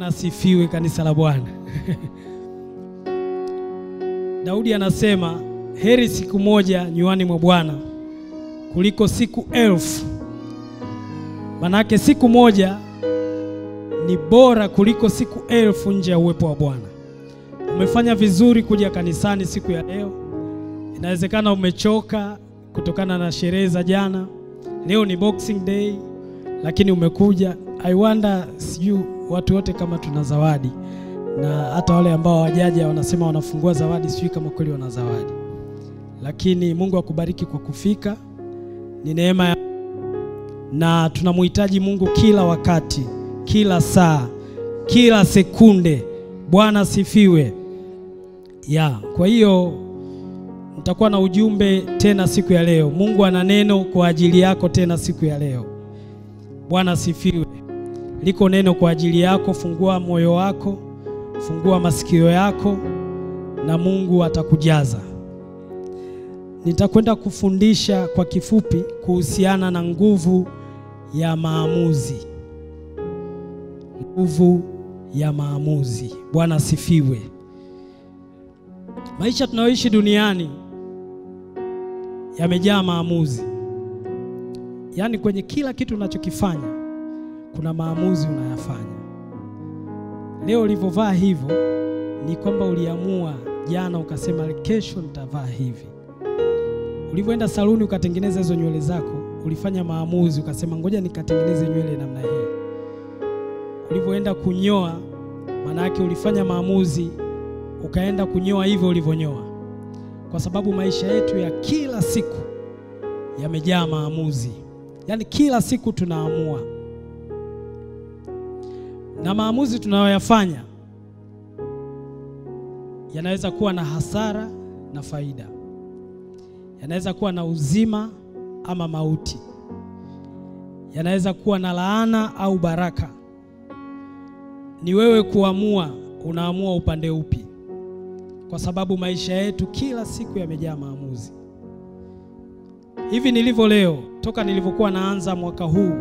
Bwana asifiwe, kanisa la Bwana. Daudi anasema heri siku moja nywani mwa Bwana kuliko siku elfu. Manake siku moja ni bora kuliko siku elfu nje ya uwepo wa Bwana. Umefanya vizuri kuja kanisani siku ya leo. Inawezekana umechoka kutokana na sherehe za jana. Leo ni Boxing Day, lakini umekuja. I wonder, sijui watu wote kama tuna zawadi, na hata wale ambao hawajaja wanasema wanafungua zawadi, sijui kama kweli wana zawadi, lakini Mungu akubariki kwa kufika. Ni neema ya na tunamhitaji Mungu kila wakati, kila saa, kila sekunde. Bwana sifiwe. Ya, kwa hiyo nitakuwa na ujumbe tena siku ya leo. Mungu ana neno kwa ajili yako tena siku ya leo. Bwana sifiwe. Liko neno kwa ajili yako. Fungua moyo wako, fungua masikio yako, na Mungu atakujaza. Nitakwenda kufundisha kwa kifupi kuhusiana na nguvu ya maamuzi. Nguvu ya maamuzi. Bwana sifiwe. Maisha tunayoishi duniani yamejaa maamuzi, yaani kwenye kila kitu unachokifanya kuna maamuzi unayafanya. Leo ulivyovaa hivyo ni kwamba uliamua jana, ukasema kesho nitavaa hivi. Ulivyoenda saluni ukatengeneza hizo nywele zako, ulifanya maamuzi, ukasema ngoja nikatengeneze nywele namna hii. Ulivyoenda kunyoa, maana yake ulifanya maamuzi ukaenda kunyoa hivyo ulivyonyoa, kwa sababu maisha yetu ya kila siku yamejaa maamuzi. Yaani kila siku tunaamua, na maamuzi tunayoyafanya yanaweza kuwa na hasara na faida, yanaweza kuwa na uzima ama mauti, yanaweza kuwa na laana au baraka. Ni wewe kuamua, unaamua upande upi kwa sababu maisha yetu kila siku yamejaa maamuzi. Hivi nilivyo leo, toka nilivyokuwa naanza mwaka huu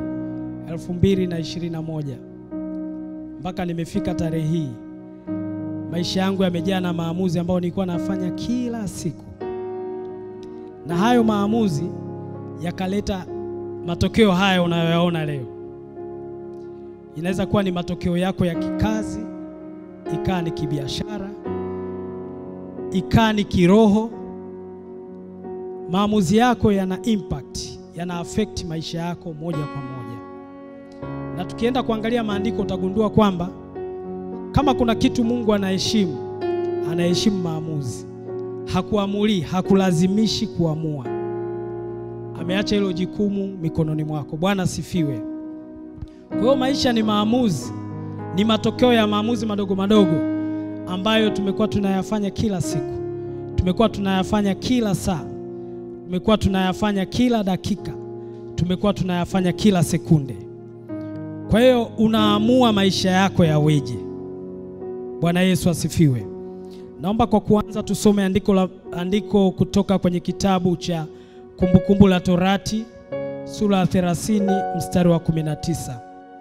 2021 mpaka nimefika tarehe hii, maisha yangu yamejaa na maamuzi ambayo nilikuwa nafanya kila siku, na hayo maamuzi yakaleta matokeo haya unayoyaona leo. Inaweza kuwa ni matokeo yako ya kikazi, ikaa ni kibiashara ikaa ni kiroho. Maamuzi yako yana impact, yana affect maisha yako moja kwa moja. Na tukienda kuangalia maandiko utagundua kwamba kama kuna kitu Mungu anaheshimu, anaheshimu maamuzi. Hakuamuli, hakulazimishi kuamua. Ameacha hilo jukumu mikononi mwako. Bwana sifiwe. Kwa hiyo maisha ni maamuzi, ni matokeo ya maamuzi madogo madogo ambayo tumekuwa tunayafanya kila siku, tumekuwa tunayafanya kila saa, tumekuwa tunayafanya kila dakika, tumekuwa tunayafanya kila sekunde. Kwa hiyo unaamua maisha yako yaweje. Bwana Yesu asifiwe. Naomba kwa kuanza tusome andiko, la, andiko kutoka kwenye kitabu cha Kumbukumbu la Torati sura ya 30 mstari wa 19.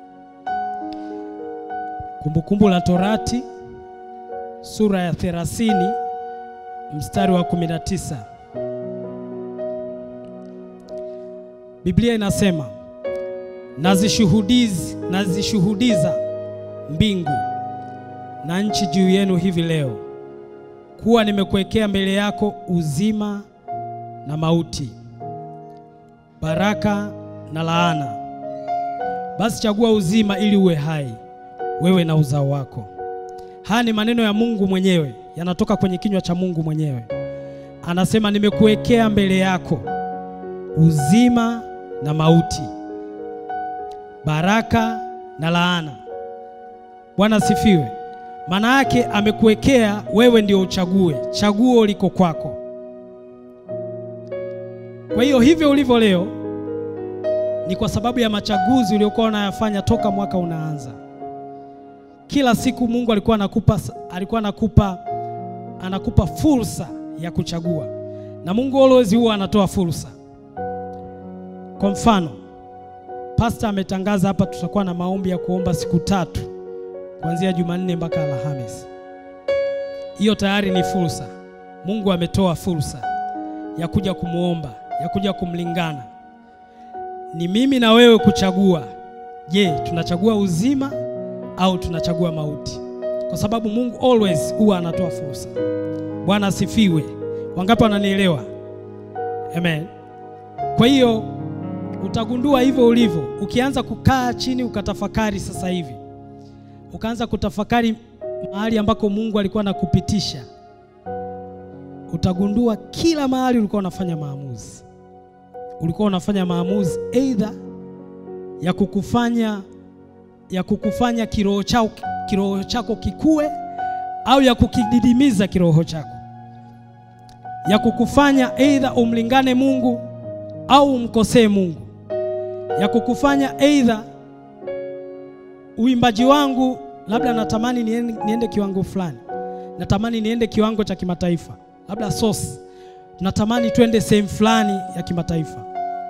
Kumbukumbu la Torati sura ya 30 mstari wa 19. Biblia inasema nazishuhudiz nazishuhudiza mbingu na nchi juu yenu hivi leo kuwa nimekuwekea mbele yako uzima na mauti, baraka na laana. Basi chagua uzima ili uwe hai, wewe na uzao wako. Haya ni maneno ya Mungu mwenyewe, yanatoka kwenye kinywa cha Mungu mwenyewe. Anasema nimekuwekea mbele yako uzima na mauti, baraka na laana. Bwana sifiwe. Maana yake amekuwekea wewe ndio uchague, chaguo liko kwako. Kwa hiyo hivyo ulivyo leo ni kwa sababu ya machaguzi uliokuwa unayafanya toka mwaka unaanza. Kila siku Mungu alikuwa anakupa, alikuwa anakupa, anakupa fursa ya kuchagua, na Mungu always huwa anatoa fursa. Kwa mfano, pasta ametangaza hapa, tutakuwa na maombi ya kuomba siku tatu kuanzia Jumanne mpaka Alhamisi. Hiyo tayari ni fursa. Mungu ametoa fursa ya kuja kumwomba, ya kuja kumlingana. Ni mimi na wewe kuchagua. Je, tunachagua uzima au tunachagua mauti? Kwa sababu Mungu always huwa anatoa fursa. Bwana asifiwe. Wangapi wananielewa? Amen. Kwa hiyo utagundua hivyo ulivyo, ukianza kukaa chini ukatafakari sasa hivi, ukaanza kutafakari mahali ambako Mungu alikuwa anakupitisha, utagundua kila mahali ulikuwa unafanya maamuzi, ulikuwa unafanya maamuzi aidha ya kukufanya ya kukufanya kiroho chako kiroho chako kikue au ya kukididimiza kiroho chako, ya kukufanya aidha umlingane Mungu au umkosee Mungu, ya kukufanya aidha uimbaji wangu labda natamani niende, niende kiwango fulani, natamani niende kiwango cha kimataifa, labda source, natamani twende sehemu fulani ya kimataifa.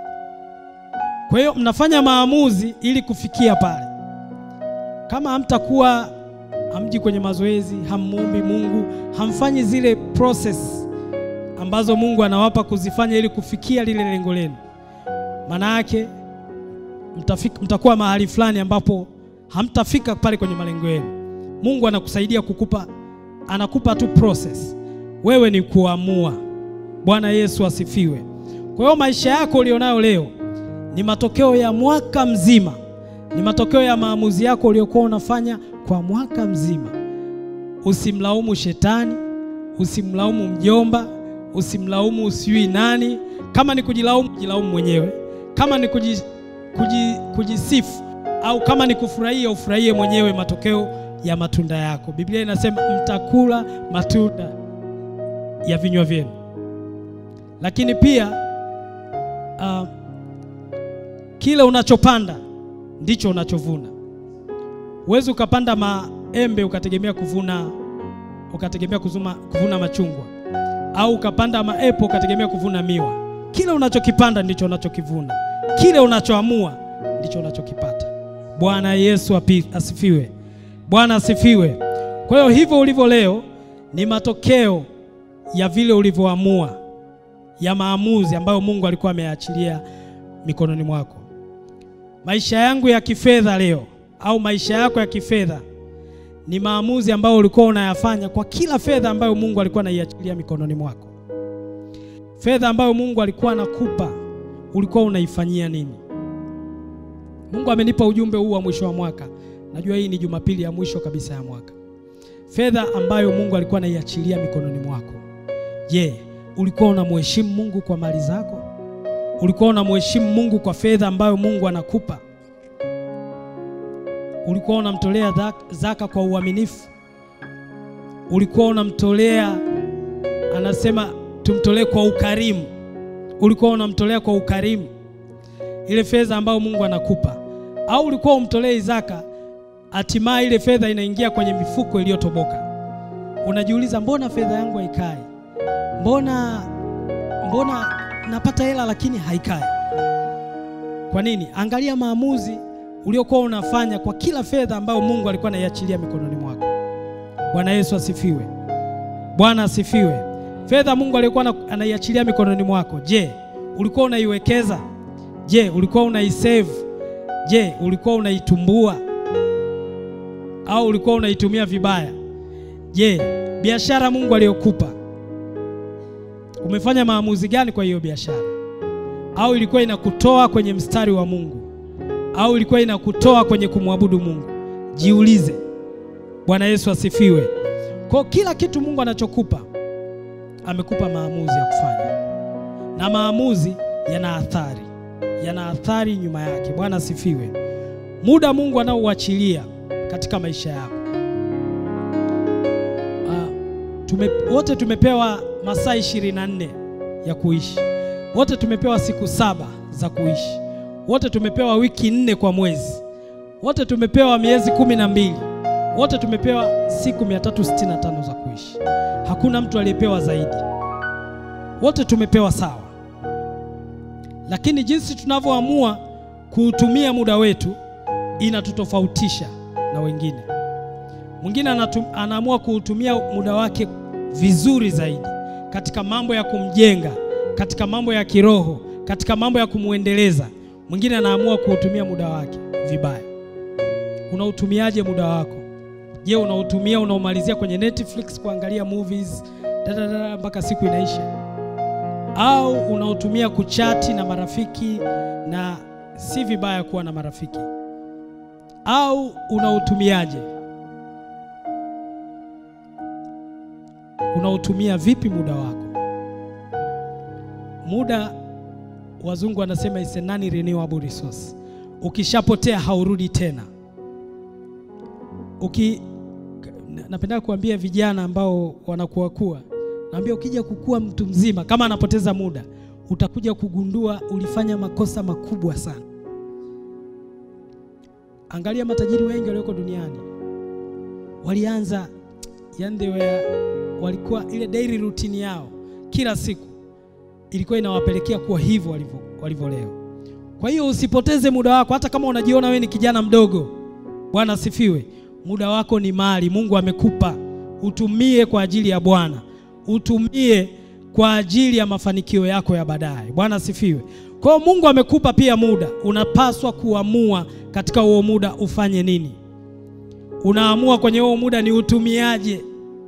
Kwa hiyo mnafanya maamuzi ili kufikia pale. Kama hamtakuwa hamji kwenye mazoezi, hammuombi Mungu, hamfanyi zile process ambazo Mungu anawapa kuzifanya ili kufikia lile lengo lenu, maana yake mtafika, mtakuwa mahali fulani ambapo hamtafika pale kwenye malengo yenu. Mungu anakusaidia kukupa, anakupa tu process, wewe ni kuamua. Bwana Yesu asifiwe. Kwa hiyo maisha yako ulionayo leo ni matokeo ya mwaka mzima, ni matokeo ya maamuzi yako uliokuwa unafanya kwa mwaka mzima. Usimlaumu shetani, usimlaumu mjomba, usimlaumu usiwi nani. Kama ni kujilaumu, jilaumu mwenyewe. Kama ni kuji, kuji, kujisifu au kama ni kufurahia, ufurahie mwenyewe matokeo ya matunda yako. Biblia inasema mtakula matunda ya vinywa vyenu. Lakini pia uh, kile unachopanda ndicho unachovuna. Huwezi ukapanda maembe ukategemea kuvuna ukategemea kuzuma, kuvuna machungwa au ukapanda maepo ukategemea kuvuna miwa. Kile unachokipanda ndicho unachokivuna. Kile unachoamua ndicho unachokipata. Bwana Yesu api, asifiwe. Bwana asifiwe. Kwa hiyo hivyo ulivyo leo ni matokeo ya vile ulivyoamua, ya maamuzi ambayo Mungu alikuwa ameyaachilia mikononi mwako. Maisha yangu ya kifedha leo au maisha yako ya kifedha ni maamuzi ambayo ulikuwa unayafanya kwa kila fedha ambayo Mungu alikuwa anaiachilia mikononi mwako. Fedha ambayo Mungu alikuwa anakupa ulikuwa unaifanyia nini? Mungu amenipa ujumbe huu wa mwisho wa mwaka. Najua hii ni Jumapili ya mwisho kabisa ya mwaka. Fedha ambayo Mungu alikuwa anaiachilia mikononi mwako. Je, ulikuwa unamheshimu Mungu kwa mali zako? Ulikuwa unamheshimu Mungu kwa fedha ambayo Mungu anakupa? Ulikuwa unamtolea zaka kwa uaminifu? Ulikuwa unamtolea, anasema tumtolee kwa ukarimu. Ulikuwa unamtolea kwa ukarimu ile fedha ambayo Mungu anakupa, au ulikuwa umtolee zaka, hatimaye ile fedha inaingia kwenye mifuko iliyotoboka? Unajiuliza, mbona fedha yangu haikai? Mbona mbona napata hela lakini haikai? Kwa nini? Angalia maamuzi uliokuwa unafanya kwa kila fedha ambayo Mungu alikuwa anaiachilia mikononi mwako. Bwana Yesu asifiwe. Bwana asifiwe. Fedha Mungu alikuwa anaiachilia mikononi mwako, je, ulikuwa unaiwekeza? Je, ulikuwa unaisave? Je, ulikuwa unaitumbua au ulikuwa unaitumia vibaya? Je, biashara Mungu aliyokupa umefanya maamuzi gani kwa hiyo biashara? Au ilikuwa inakutoa kwenye mstari wa Mungu au ilikuwa inakutoa kwenye kumwabudu Mungu? Jiulize. Bwana Yesu asifiwe. Kwa kila kitu Mungu anachokupa amekupa maamuzi ya kufanya, na maamuzi yana athari, yana athari nyuma yake. Bwana asifiwe. Muda Mungu anaouachilia katika maisha yako. Uh, tume, wote tumepewa masaa ishirini na nne ya kuishi, wote tumepewa siku saba za kuishi wote tumepewa wiki nne kwa mwezi, wote tumepewa miezi kumi na mbili, wote tumepewa siku 365 za kuishi. Hakuna mtu aliyepewa zaidi, wote tumepewa sawa, lakini jinsi tunavyoamua kuutumia muda wetu inatutofautisha na wengine. Mwingine anatum, anaamua kuutumia muda wake vizuri zaidi katika mambo ya kumjenga, katika mambo ya kiroho, katika mambo ya kumwendeleza. Mwingine anaamua kuutumia muda wake vibaya. Unautumiaje muda wako? Je, unautumia unaumalizia kwenye Netflix kuangalia movies dadadada mpaka siku inaisha, au unautumia kuchati na marafiki? Na si vibaya kuwa na marafiki, au unautumiaje? Unautumia vipi muda wako? Muda wazungu wanasema is a non-renewable resource. Ukishapotea haurudi tena. Uki napenda kuambia vijana ambao wanakuwa kuwa, naambia ukija kukua mtu mzima, kama anapoteza muda, utakuja kugundua ulifanya makosa makubwa sana. Angalia matajiri wengi walioko duniani walianza, yani they were, walikuwa ile daily routine yao kila siku ilikuwa inawapelekea kuwa hivyo walivyo walivyo leo. Kwa hiyo usipoteze muda wako, hata kama unajiona wewe ni kijana mdogo. Bwana asifiwe. Muda wako ni mali Mungu amekupa, utumie kwa ajili ya Bwana, utumie kwa ajili ya mafanikio yako ya baadaye. Bwana asifiwe. Kwa hiyo Mungu amekupa pia muda, unapaswa kuamua katika huo muda ufanye nini. Unaamua kwenye huo muda ni utumiaje?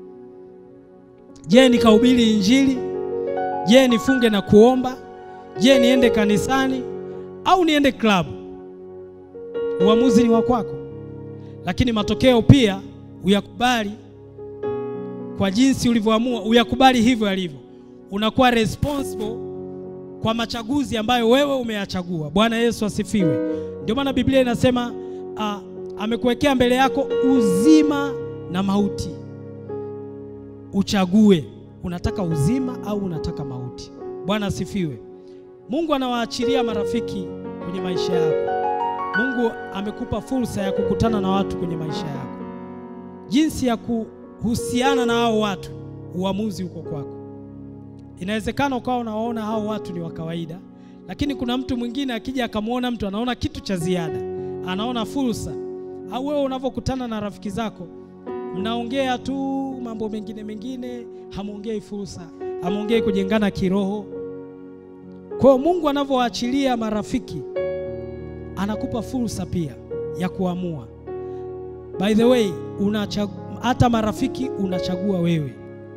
Je, nikahubiri Injili? Je, nifunge na kuomba? Je, niende kanisani au niende klabu? Uamuzi ni wa kwako, lakini matokeo pia uyakubali. Kwa jinsi ulivyoamua, uyakubali hivyo yalivyo. Unakuwa responsible kwa machaguzi ambayo wewe umeyachagua. Bwana Yesu asifiwe. Ndio maana Biblia inasema uh, amekuwekea mbele yako uzima na mauti, uchague unataka uzima au unataka mauti. Bwana asifiwe. Mungu anawaachilia marafiki kwenye maisha yako. Mungu amekupa fursa ya kukutana na watu kwenye maisha yako. Jinsi ya kuhusiana na hao watu, uamuzi uko kwako. Inawezekana ukawa unawaona hao watu ni wa kawaida, lakini kuna mtu mwingine akija akamwona mtu anaona kitu cha ziada, anaona fursa. Au wewe unavyokutana na rafiki zako mnaongea tu mambo mengine mengine, hamwongei fursa, hamwongei kujengana kiroho. Kwa hiyo Mungu anavyoachilia marafiki, anakupa fursa pia ya kuamua. By the way, unachagua hata marafiki unachagua wewe.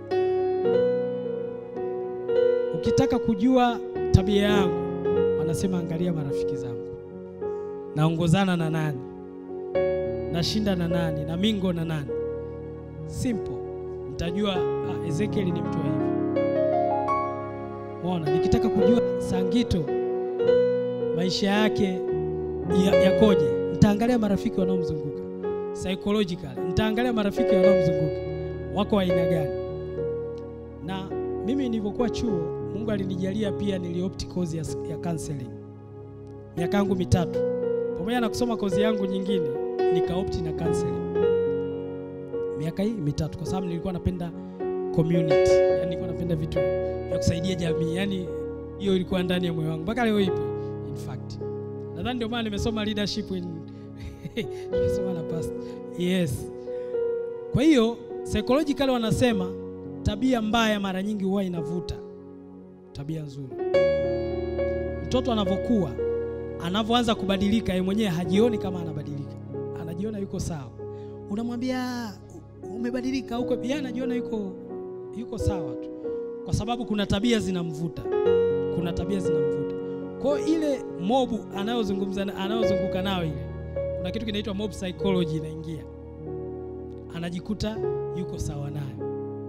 Ukitaka kujua tabia yangu, wanasema angalia marafiki zangu, naongozana na nani, nashinda na nani, na mingo na nani. Simple, mtajua ah, Ezekiel ni mtu wa hivi. Unaona, nikitaka kujua Sangito maisha yake yakoje, ya nitaangalia marafiki wanaomzunguka psychological, nitaangalia marafiki wanaomzunguka wako aina gani. Na mimi nilivyokuwa chuo, Mungu alinijalia pia niliopt kozi ya, ya counseling miaka yangu mitatu, pamoja na kusoma kozi yangu nyingine, nikaopti na counseling miaka hii mitatu, kwa sababu nilikuwa napenda community, yani nilikuwa napenda vitu vya kusaidia jamii, yani hiyo ilikuwa ndani ya moyo wangu mpaka leo ipo. In fact nadhani ndio maana nimesoma leadership in nimesoma na past yes. Kwa hiyo psychologically wanasema tabia mbaya mara nyingi huwa inavuta tabia nzuri. Mtoto anavyokuwa, anavyoanza kubadilika, yeye mwenyewe hajioni kama anabadilika, anajiona yuko sawa. Unamwambia umebadilika huko, yeye anajiona yuko yuko sawa tu, kwa sababu kuna tabia zinamvuta, kuna tabia zinamvuta. Kwa hiyo ile mobu anayozungumza anayozunguka nayo ile, kuna kitu kinaitwa mob psychology inaingia, anajikuta yuko sawa nayo.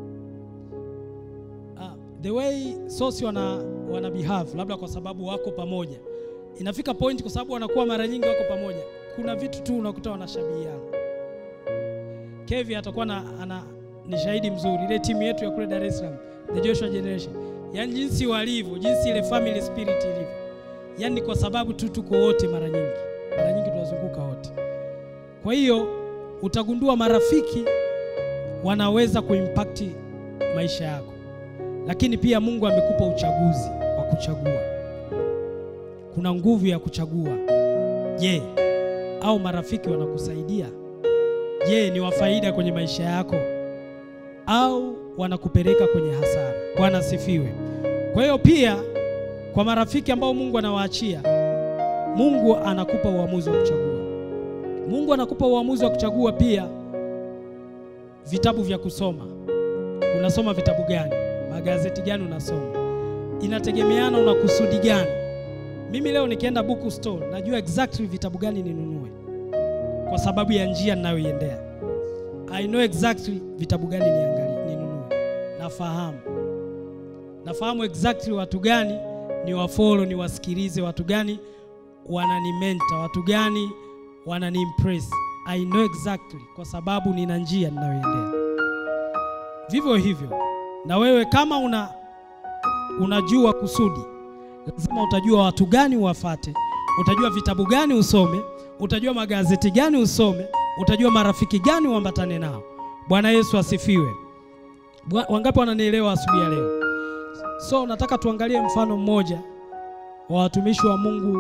Uh, the way sosi wana, wana behave labda kwa sababu wako pamoja, inafika point kwa sababu wanakuwa mara nyingi wako pamoja, kuna vitu tu unakuta wanashabihiana. Kevi atakuwa na ana ni shahidi mzuri, ile timu yetu ya kule Dar es Salaam the Joshua Generation, yaani jinsi walivyo, jinsi ile family spirit ilivyo, yaani kwa sababu tu tuko wote, mara nyingi mara nyingi tunazunguka wote. Kwa hiyo utagundua marafiki wanaweza kuimpact maisha yako, lakini pia Mungu amekupa uchaguzi wa kuchagua. Kuna nguvu ya kuchagua. Je, au marafiki wanakusaidia? je, ni wa faida kwenye maisha yako au wanakupeleka kwenye hasara? Bwana sifiwe. Kwa hiyo pia kwa marafiki ambao Mungu anawaachia, Mungu anakupa uamuzi wa kuchagua. Mungu anakupa uamuzi wa kuchagua pia vitabu vya kusoma. Unasoma vitabu gani? Magazeti gani unasoma? Inategemeana una kusudi gani. Mimi leo nikienda book store najua exactly vitabu gani ninunue kwa sababu ya njia ninayoiendea. I know exactly vitabu gani niangalie, ninunue. Nafahamu, nafahamu exactly watu gani ni wafollow, ni wasikilize, watu gani wananimenta, watu gani wananiimpress. I know exactly kwa sababu nina njia ninayoendea. Vivyo hivyo na wewe kama una unajua kusudi, lazima utajua watu gani uwafate, utajua vitabu gani usome, utajua magazeti gani usome, utajua marafiki gani uambatane nao. Bwana Yesu asifiwe. Bwa- Wangapi wananielewa asubuhi ya leo? So nataka tuangalie mfano mmoja wa watumishi wa Mungu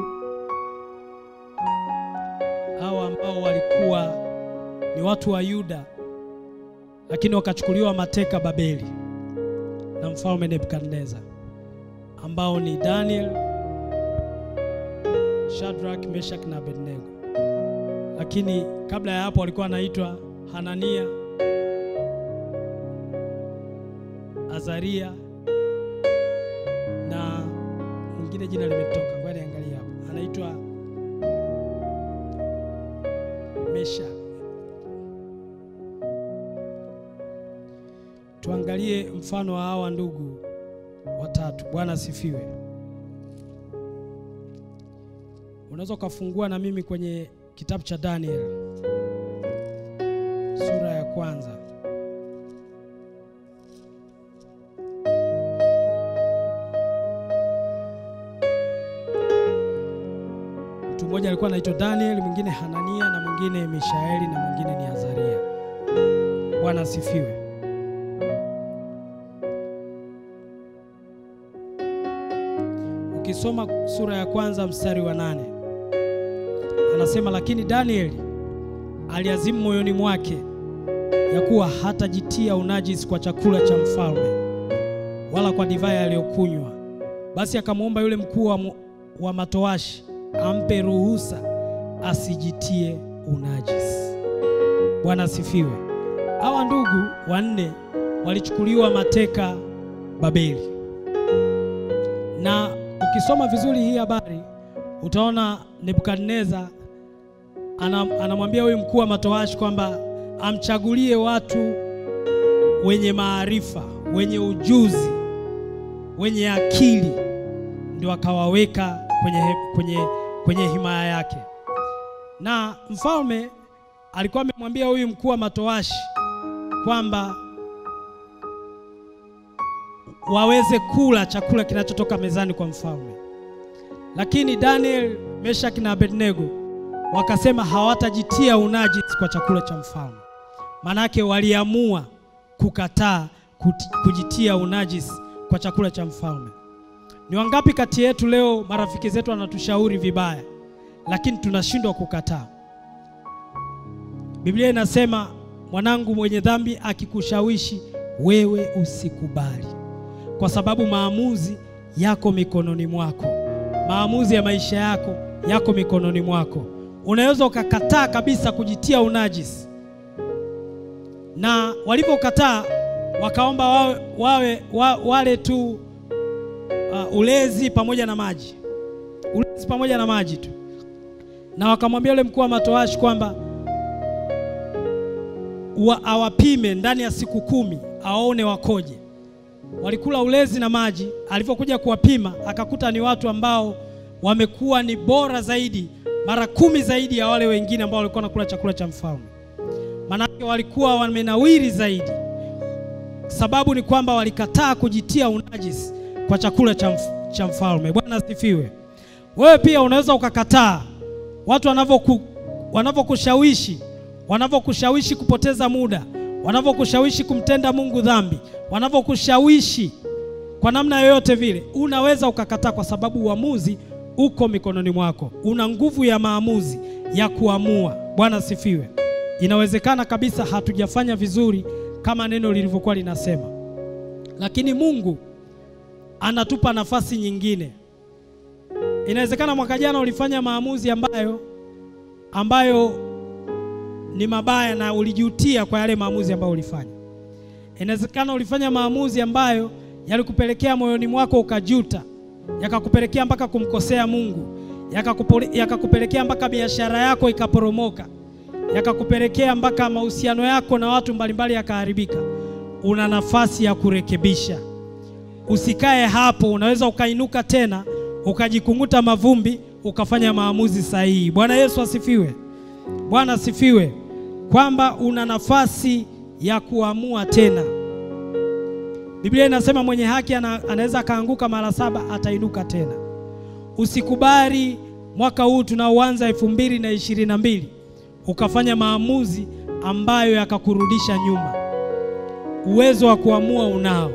hawa ambao walikuwa ni watu wa Yuda, lakini wakachukuliwa mateka Babeli na mfalme Nebukadneza, ambao ni Daniel, Shadrach, Meshach na Abednego. Lakini kabla ya hapo walikuwa wanaitwa Hanania, Azaria na mwingine jina limetoka, ngoja niangalie hapo, anaitwa Meshach. Tuangalie mfano wa hawa ndugu watatu. Bwana asifiwe. Unaweza ukafungua na mimi kwenye kitabu cha Daniel sura ya kwanza. Mtu mmoja alikuwa anaitwa Daniel, mwingine Hanania na mwingine Mishaeli na mwingine ni Azaria. Bwana asifiwe. Ukisoma sura ya kwanza mstari wa nane anasema, lakini Danieli aliazimu moyoni mwake ya kuwa hatajitia unajisi kwa chakula cha mfalme wala kwa divai aliyokunywa. Basi akamwomba yule mkuu wa, mu- wa matowashi ampe ruhusa asijitie unajisi. Bwana asifiwe. Hawa ndugu wanne walichukuliwa mateka Babeli, na ukisoma vizuri hii habari utaona Nebukadneza ana- anamwambia huyu mkuu wa matowashi kwamba amchagulie watu wenye maarifa, wenye ujuzi, wenye akili, ndio akawaweka kwenye, kwenye, kwenye himaya yake. Na mfalme alikuwa amemwambia huyu mkuu wa matowashi kwamba waweze kula chakula kinachotoka mezani kwa mfalme, lakini Daniel, Meshach na Abednego wakasema hawatajitia unajisi kwa chakula cha mfalme. Manake waliamua kukataa kuti- kujitia unajisi kwa chakula cha mfalme. Ni wangapi kati yetu leo marafiki zetu wanatushauri vibaya, lakini tunashindwa kukataa? Biblia inasema mwanangu mwenye dhambi akikushawishi wewe usikubali, kwa sababu maamuzi yako mikononi mwako. Maamuzi ya maisha yako yako mikononi mwako. Unaweza ukakataa kabisa kujitia unajisi, na walivyokataa wakaomba wawe, wawe wa, wale tu uh, ulezi pamoja na maji, ulezi pamoja na maji tu, na wakamwambia yule mkuu wa matowashi kwamba wa, awapime ndani ya siku kumi awaone wakoje. Walikula ulezi na maji. Alivyokuja kuwapima akakuta ni watu ambao wamekuwa ni bora zaidi mara kumi zaidi ya wale wengine ambao walikuwa wanakula chakula cha mfalme. Manake walikuwa wamenawiri zaidi. Sababu ni kwamba walikataa kujitia unajisi kwa chakula cha, mf cha mfalme. Bwana asifiwe. Wewe pia unaweza ukakataa watu wanavyoku wanavyokushawishi wanavyokushawishi kupoteza muda, wanavyokushawishi kumtenda Mungu dhambi, wanavyokushawishi kwa namna yoyote vile, unaweza ukakataa, kwa sababu uamuzi uko mikononi mwako. Una nguvu ya maamuzi ya kuamua. Bwana sifiwe. inawezekana kabisa hatujafanya vizuri kama neno lilivyokuwa linasema, lakini Mungu anatupa nafasi nyingine. Inawezekana mwaka jana ulifanya maamuzi ambayo ambayo ni mabaya na ulijutia kwa yale maamuzi ambayo ulifanya. Inawezekana ulifanya maamuzi ambayo yalikupelekea moyoni mwako ukajuta, yakakupelekea mpaka kumkosea Mungu, yakakupelekea mpaka biashara yako ikaporomoka, yakakupelekea mpaka mahusiano yako na watu mbalimbali yakaharibika. Una nafasi ya kurekebisha. Usikae hapo, unaweza ukainuka tena ukajikunguta mavumbi ukafanya maamuzi sahihi. Bwana Yesu asifiwe. Bwana asifiwe, kwamba una nafasi ya kuamua tena. Biblia inasema mwenye haki ana, anaweza akaanguka mara saba atainuka tena. Usikubali mwaka huu tunaoanza elfu mbili na ishirini na mbili ukafanya maamuzi ambayo yakakurudisha nyuma. Uwezo wa kuamua unao,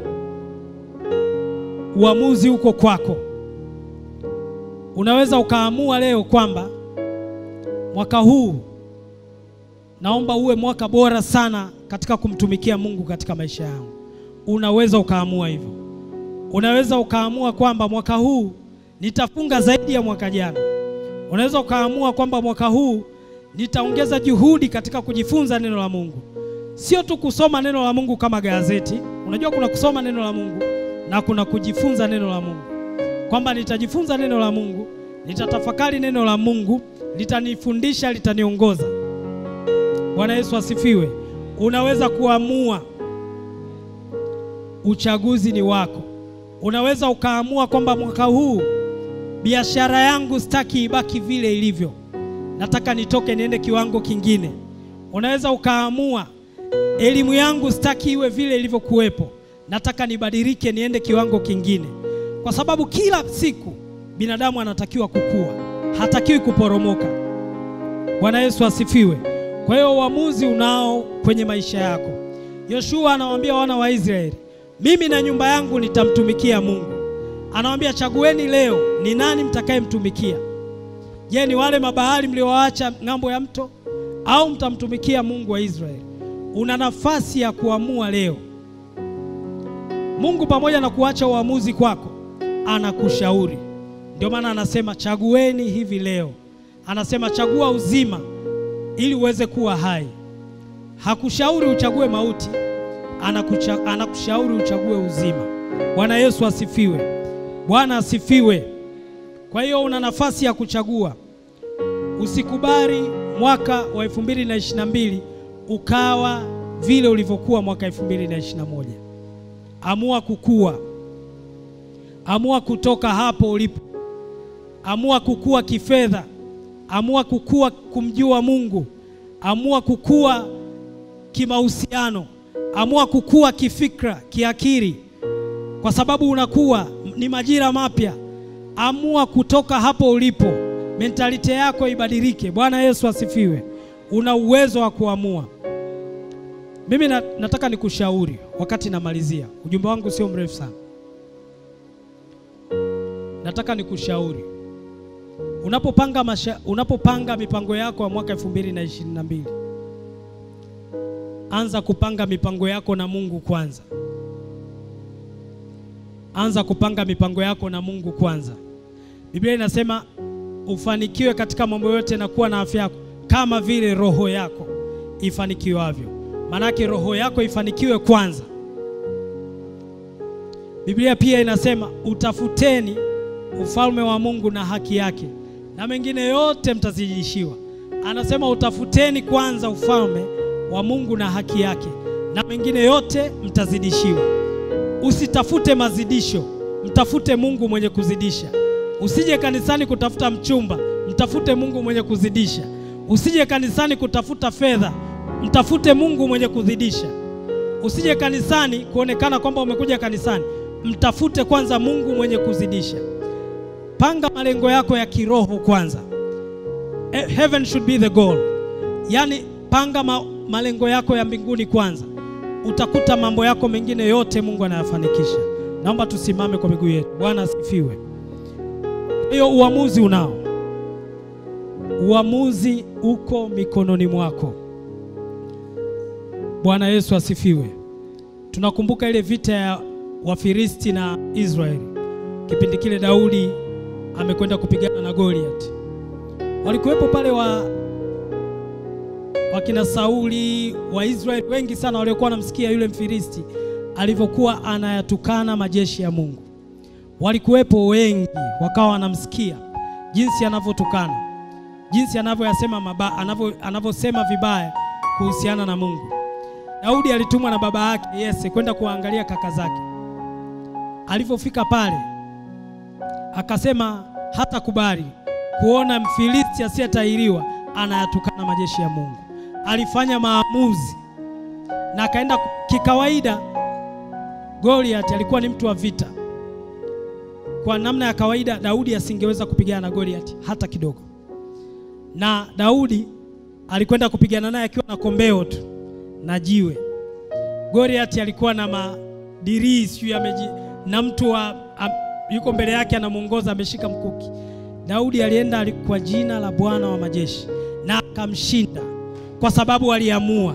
uamuzi uko kwako. Unaweza ukaamua leo kwamba mwaka huu naomba uwe mwaka bora sana katika kumtumikia Mungu katika maisha yangu. Unaweza ukaamua hivyo. Unaweza ukaamua kwamba mwaka huu nitafunga zaidi ya mwaka jana. Unaweza ukaamua kwamba mwaka huu nitaongeza juhudi katika kujifunza neno la Mungu, sio tu kusoma neno la Mungu kama gazeti. Unajua kuna kusoma neno la Mungu na kuna kujifunza neno la Mungu, kwamba nitajifunza neno la Mungu, nitatafakari neno la Mungu, litanifundisha, litaniongoza. Bwana Yesu asifiwe. Unaweza kuamua, uchaguzi ni wako. Unaweza ukaamua kwamba mwaka huu biashara yangu sitaki ibaki vile ilivyo, nataka nitoke niende kiwango kingine. Unaweza ukaamua elimu yangu sitaki iwe vile ilivyokuwepo, nataka nibadilike niende kiwango kingine, kwa sababu kila siku binadamu anatakiwa kukua, hatakiwi kuporomoka. Bwana Yesu asifiwe. Kwa hiyo uamuzi unao kwenye maisha yako. Yoshua anawaambia wana wa Israeli, mimi na nyumba yangu nitamtumikia Mungu. Anawaambia chagueni leo ni nani mtakayemtumikia. Je, ni wale mabahari mliowaacha ng'ambo ya mto au mtamtumikia Mungu wa Israeli? Una nafasi ya kuamua leo. Mungu pamoja na kuacha uamuzi kwako, anakushauri. Ndio maana anasema chagueni hivi leo. Anasema chagua uzima ili uweze kuwa hai. Hakushauri uchague mauti, anakucha, anakushauri uchague uzima. Bwana Yesu asifiwe. Bwana asifiwe. Kwa hiyo una nafasi ya kuchagua. Usikubali mwaka wa 2022 ukawa vile ulivyokuwa mwaka 2021. Amua kukua, amua kutoka hapo ulipo, amua kukua kifedha, amua kukua kumjua Mungu, amua kukua kimahusiano, amua kukua kifikra, kiakili, kwa sababu unakuwa, ni majira mapya. Amua kutoka hapo ulipo, mentalite yako ibadilike. Bwana Yesu asifiwe. Una uwezo wa kuamua. Mimi na, nataka nikushauri wakati namalizia, ujumbe wangu sio mrefu sana. Nataka nikushauri unapopanga masha, unapopanga mipango yako ya mwaka 2022 anza kupanga mipango yako na Mungu kwanza. Anza kupanga mipango yako na Mungu kwanza. Biblia inasema ufanikiwe katika mambo yote na kuwa na afya yako kama vile roho yako ifanikiwavyo. Maanake roho yako ifanikiwe kwanza. Biblia pia inasema utafuteni ufalme wa Mungu na haki yake, na mengine yote mtazidishiwa. Anasema utafuteni kwanza ufalme wa Mungu na haki yake, na mengine yote mtazidishiwa. Usitafute mazidisho, mtafute Mungu mwenye kuzidisha. Usije kanisani kutafuta mchumba, mtafute Mungu mwenye kuzidisha. Usije kanisani kutafuta fedha, mtafute Mungu mwenye kuzidisha. Usije kanisani kuonekana kwamba umekuja kanisani, mtafute kwanza Mungu mwenye kuzidisha. Panga malengo yako ya kiroho kwanza. Heaven should be the goal. Yaani panga ma malengo yako ya mbinguni kwanza, utakuta mambo yako mengine yote Mungu anayafanikisha. Naomba tusimame kwa miguu yetu. Bwana asifiwe. Hiyo uamuzi unao, uamuzi uko mikononi mwako. Bwana Yesu asifiwe. Tunakumbuka ile vita ya Wafilisti na Israeli, kipindi kile Daudi amekwenda kupigana na Goliath. Walikuwepo pale wa wakina Sauli wa Israeli wengi sana waliokuwa wanamsikia yule Mfilisti alivyokuwa anayatukana majeshi ya Mungu. Walikuwepo wengi wakawa wanamsikia jinsi anavyotukana, jinsi anavyoyasema mabaya, anavyo anavyosema vibaya kuhusiana na Mungu. Daudi alitumwa na baba yake Yese kwenda kuangalia kaka zake. Alivyofika pale, akasema hata kubali kuona Mfilisti asiyetahiriwa anayatukana majeshi ya Mungu. Alifanya maamuzi na akaenda kikawaida. Goliath alikuwa ni mtu wa vita. Kwa namna ya kawaida, Daudi asingeweza kupigana na Goliath hata kidogo, na Daudi alikwenda kupigana naye akiwa na kombeo tu na jiwe. Goliath alikuwa na madirii sijui ameji na mtu wa am, yuko mbele yake anamuongoza ameshika mkuki. Daudi alienda kwa jina la Bwana wa majeshi na akamshinda kwa sababu aliamua.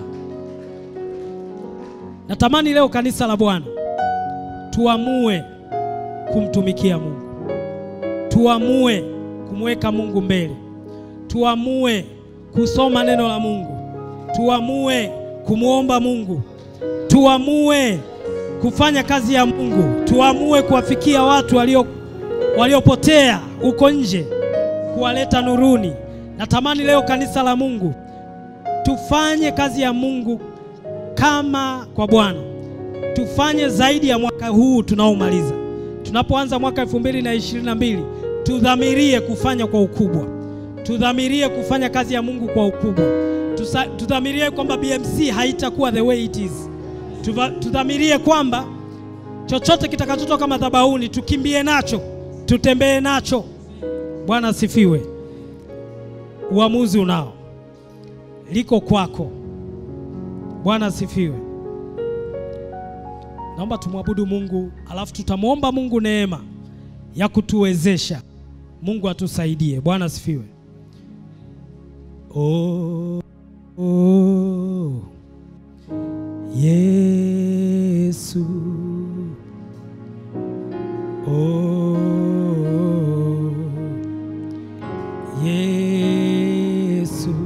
Natamani leo kanisa la Bwana tuamue kumtumikia Mungu, tuamue kumweka Mungu mbele, tuamue kusoma neno la Mungu, tuamue kumwomba Mungu, tuamue kufanya kazi ya Mungu, tuamue kuwafikia watu walio waliopotea huko nje, kuwaleta nuruni. Natamani leo kanisa la Mungu tufanye kazi ya Mungu kama kwa Bwana, tufanye zaidi ya mwaka huu tunaomaliza. Tunapoanza mwaka elfu mbili na ishirini na mbili tudhamirie kufanya kwa ukubwa, tudhamirie kufanya kazi ya Mungu kwa ukubwa, Tusa, tudhamirie kwamba BMC haitakuwa the way it is. Tuva, tudhamirie kwamba chochote kitakachotoka madhabahuni tukimbie nacho, tutembee nacho. Bwana asifiwe. Uamuzi unao, liko kwako. Bwana asifiwe. Naomba tumwabudu Mungu, alafu tutamwomba Mungu neema ya kutuwezesha. Mungu atusaidie. Bwana asifiwe. Oh, oh, Yesu. Oh, Yesu.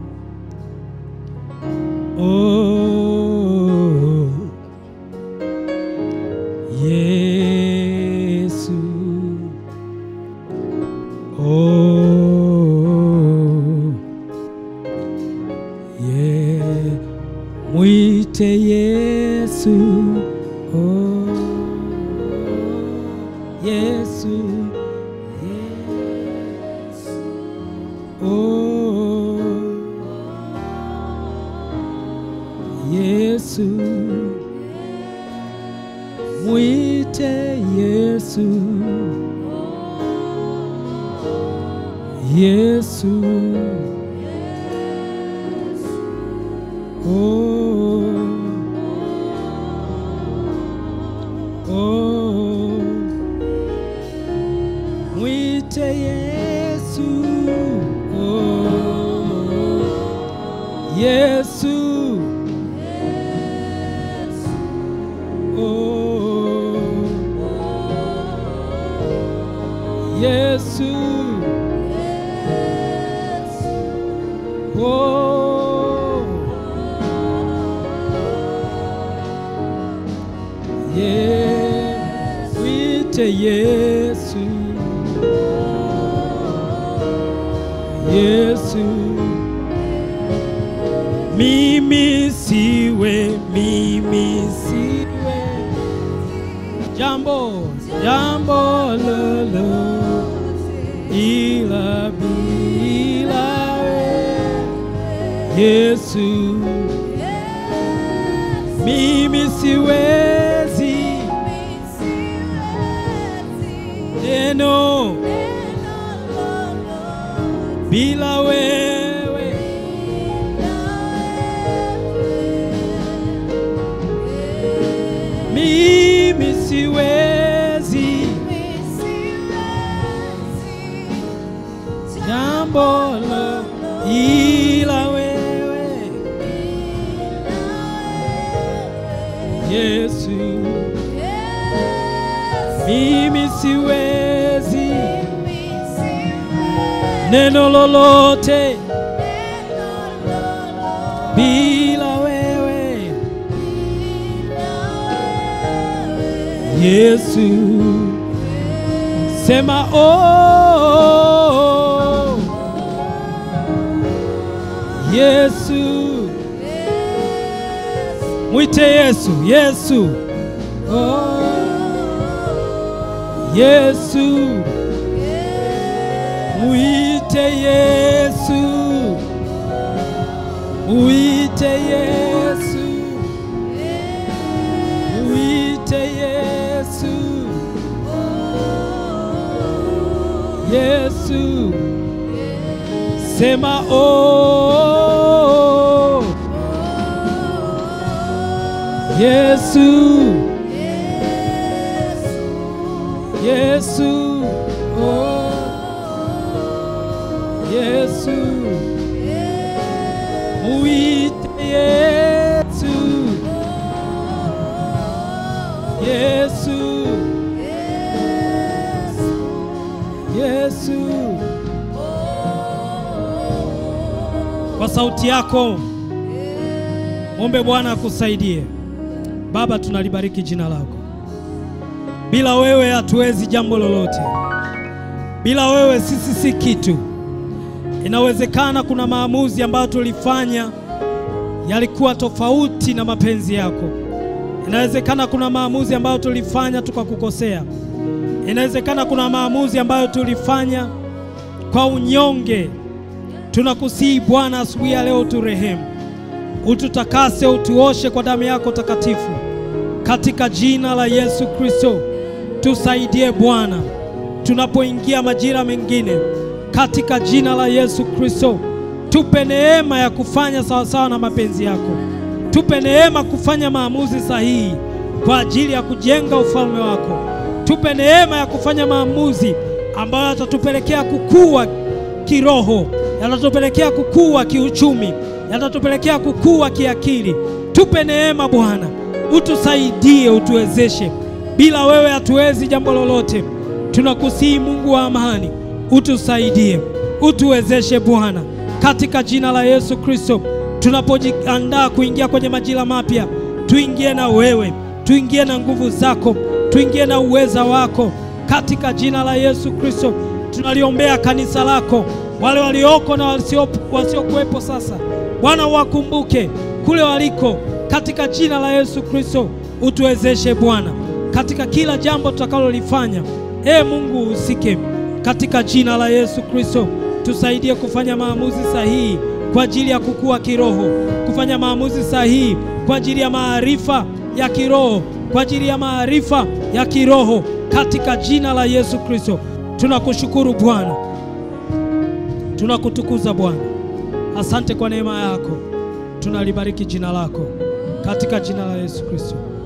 Oh, Yesu. Oh, yeah. Mwite Yesu. Oh, Yesu. Yesu. Oh, Yesu. Mwite Yesu. Yesu. Oh. Oh. Mwite Yesu. Oh. Yesu. Oh. Yesu. Oh. Yeah. Mwite Yesu. Yesu. Mimi siwe, mimi siwe jambo, jambo lolo ila bila wewe Yesu. Mimi siwezi neno bila wewe mimi siwezi jambo la ila wewe mimi siwezi neno lolote bila wewe Yesu, sema oh, Yesu, mwite Yesu, Yesu, oh, Yesu, mwite Yesu, mwite Yesu, mwite Yesu, Yesu, sema oh, Yesu, Yesu, oh, Yesu, mwite Yesu, Yesu, Yesu, kwa sauti yako mwombe Bwana akusaidie. Baba, tunalibariki jina lako. Bila wewe hatuwezi jambo lolote. Bila wewe sisi si kitu. Inawezekana kuna maamuzi ambayo tulifanya yalikuwa tofauti na mapenzi yako. Inawezekana kuna maamuzi ambayo tulifanya tukakukosea. Inawezekana kuna maamuzi ambayo tulifanya kwa unyonge. Tunakusihi Bwana, asubuhi ya leo turehemu, ututakase, utuoshe kwa damu yako takatifu, katika jina la Yesu Kristo. Tusaidie Bwana tunapoingia majira mengine, katika jina la Yesu Kristo. Tupe neema ya kufanya sawasawa na mapenzi yako, tupe neema kufanya maamuzi sahihi kwa ajili ya kujenga ufalme wako. Tupe neema ya kufanya maamuzi ambayo yatatupelekea kukua kiroho, yatatupelekea kukua kiuchumi, yatatupelekea kukua kiakili. Tupe neema Bwana, utusaidie, utuwezeshe. Bila wewe hatuwezi jambo lolote. Tunakusihi Mungu wa amani, utusaidie, utuwezeshe Bwana, katika jina la Yesu Kristo. Tunapojiandaa kuingia kwenye majira mapya, tuingie na wewe, tuingie na nguvu zako, tuingie na uweza wako, katika jina la Yesu Kristo. Tunaliombea kanisa lako, wale walioko na wasiokuwepo sasa, Bwana wakumbuke kule waliko, katika jina la Yesu Kristo. Utuwezeshe Bwana katika kila jambo tutakalolifanya. Ee Mungu uhusike katika jina la Yesu Kristo. Tusaidie kufanya maamuzi sahihi kwa ajili ya kukua kiroho, kufanya maamuzi sahihi kwa ajili ya maarifa ya kiroho, kwa ajili ya maarifa ya kiroho katika jina la Yesu Kristo. Tunakushukuru Bwana, tunakutukuza Bwana. Asante kwa neema yako, tunalibariki jina lako katika jina la Yesu Kristo.